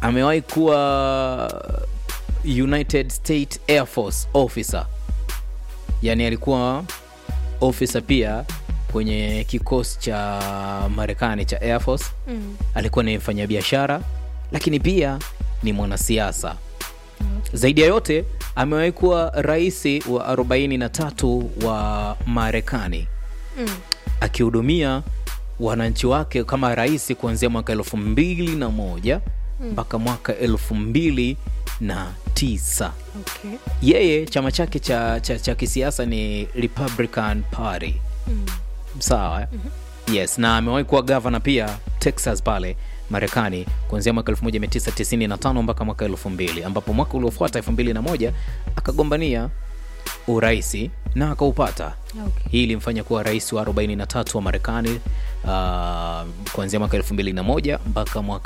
amewahi kuwa united state air force officer yaani alikuwa officer pia kwenye kikosi cha marekani cha air force Mm. alikuwa ni mfanyabiashara lakini pia ni mwanasiasa zaidi ya yote amewahi kuwa rais wa 43 wa marekani Mm. akihudumia wananchi wake kama rais kuanzia mwaka elfu mbili na moja mpaka mwaka elfu mbili na tisa Okay. yeye chama chake cha, cha, cha kisiasa ni republican party Mm. sawa eh? yes na amewahi kuwa gavana pia texas pale marekani kuanzia mwaka 1995 mpaka mwaka 2000 ambapo mwaka uliofuata 2001 akagombania uraisi na akaupata Okay. hii ilimfanya kuwa rais wa 43 wa marekani uh, kuanzia mwaka 2001 mpaka mwaka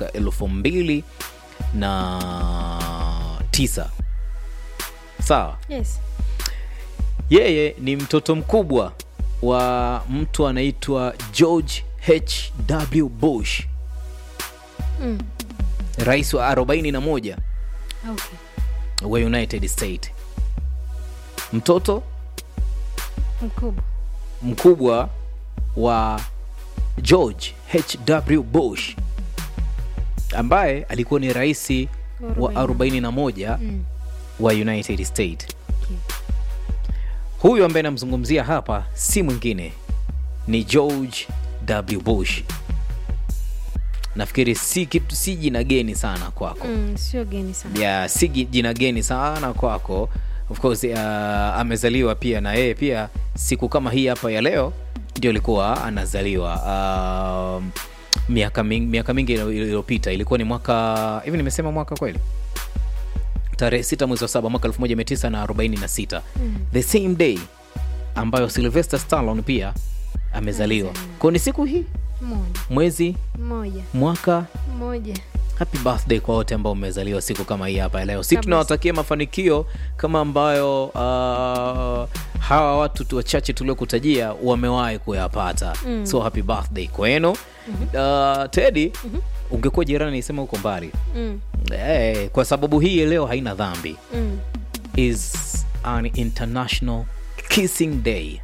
2009 sawa Yes. yeye ni mtoto mkubwa wa mtu anaitwa george hw bush Mm. rais wa 41 Okay. wa united state mtoto Mkubwa. mkubwa wa george hw bush ambaye alikuwa ni rais wa 41 Mm. wa united state Okay. huyu ambaye namzungumzia hapa si mwingine ni george w bush nafikiri si, kitu, si jina geni sana kwako Mm. Sio geni sana. ya si gi- jina geni sana kwako of course uh, amezaliwa pia na yeye pia siku kama hii hapa ya leo ndio alikuwa anazaliwa um, miaka mingi, miaka mingi ilo- iliyopita ilikuwa ni mwaka hivi nimesema mwaka kweli tarehe 6 mwezi wa saba mwaka 1946 Mm. the same day ambayo sylvester stallone pia amezaliwa kwao ni siku hii Moja. mwezi Moja. mwaka Moja. happy birthday kwa wote ambao mmezaliwa siku kama hii hapa ya leo si Kabisa. tunawatakia mafanikio kama ambayo uh, hawa watu tu wachache tuliokutajia wamewahi kuyapata Mm. so happy birthday kwenu uh, tedi ungekuwa jirani isema huko mbali Mm. hey, kwa sababu hii leo haina dhambi Mm. is an international kissing day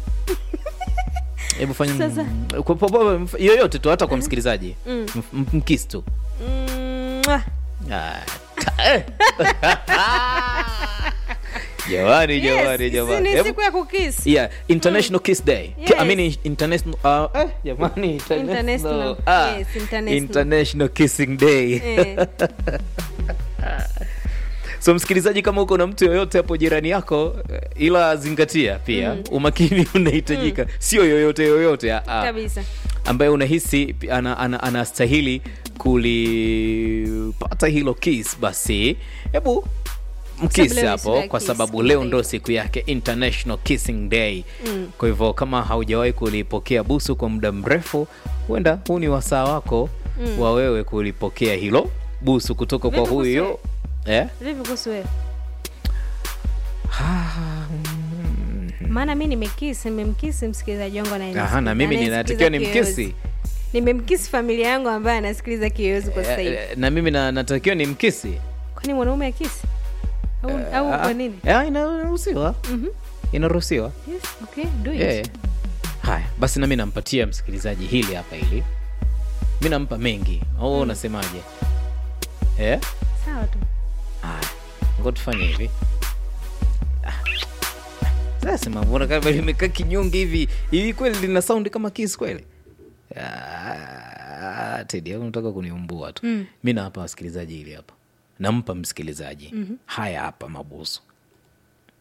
hebu fanya Sasa. kwa- kwa- kwa- yoyote tu hata kwa msikilizaji Mm. M- m- mkiss tu Mwah. Ah, ta- eh. jamani jamani Yes, jamani si ni Hebu- siku ya kukis. yeah international kiss day Ki- i Yes. mean international uh, eh, jamani international International. ah, Yes, international. international kissing day Eh. so msikilizaji kama uko na mtu yoyote hapo jirani yako eh, ila zingatia pia umakini unahitajika sio yoyote yoyote ah, ah. Kabisa. ambaye unahisi ana, ana, anastahili kulipata hilo kiss basi hebu mkisi Sababu leo ni siku hapo ya kwa kiss, sababu leo ndo kimataifa. siku yake international kissing day Mm. kwa hivyo kama haujawahi kulipokea busu kwa muda mrefu huenda huu ni wasaa wako Mm. wa wewe kulipokea hilo busu kutoka kwa Vipi kuhusu huyo eh? Vipi kuhusu wewe? Maana mi nimekisi, nimemkisi msikilizaji wangu Aha, na mimi ninatakiwa ni mkisi Nimemkisi familia yangu ambaye anasikiliza kiyoyozi kwa sasa hivi. Eh, na mimi na, natakiwa ni mkisi Kwani mwanaume akisi? Au, au Ah, kwa nini? ah, inaruhusiwa Mhm. inaruhusiwa Yes, okay, do it. yeah. haya basi nami nampatia msikilizaji hili hapa hili mi nampa mengi au unasemaje eh? Sawa tu. haya ngo tufanye hivi Ah. sasa mbona kama limekaa kinyonge hivi hivi kweli lina saundi kama kis kweli Ah, tedi au unataka kuniumbua tu Mm. mi nawapa wasikilizaji hili hapa nampa msikilizaji haya hapa mabusu